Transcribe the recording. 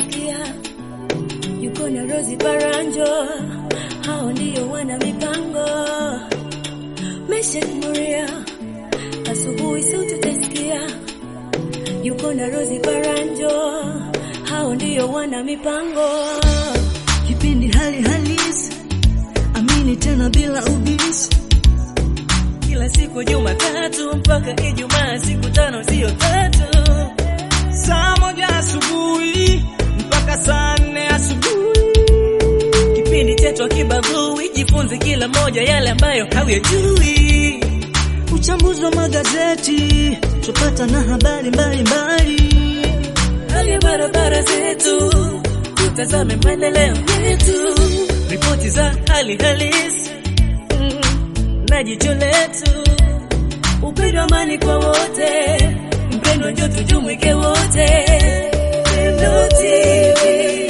utasikia yuko na Rosi Baranjo, hao ndio wana mipango. Mesha Muria, asubuhi sauti utasikia yuko na Rosi Baranjo, hao ndio wana mipango. Kipindi hali halisi, amini tena bila ubisi. Kila siku Jumatatu mpaka Ijumaa, siku tano sio tatu. Saa moja asubuhi mpaka saa nne asubuhi. Kipindi chetu akibagui, jifunze kila moja yale ambayo hauyajui. Uchambuzi wa magazeti, tupata na habari mbalimbali. Hali ya barabara zetu, tutazame maendeleo yetu, ripoti za hali halisi mm, na jicho letu, upendo, amani kwa wote, mpendo, njo tujumuike wote. Pendo TV.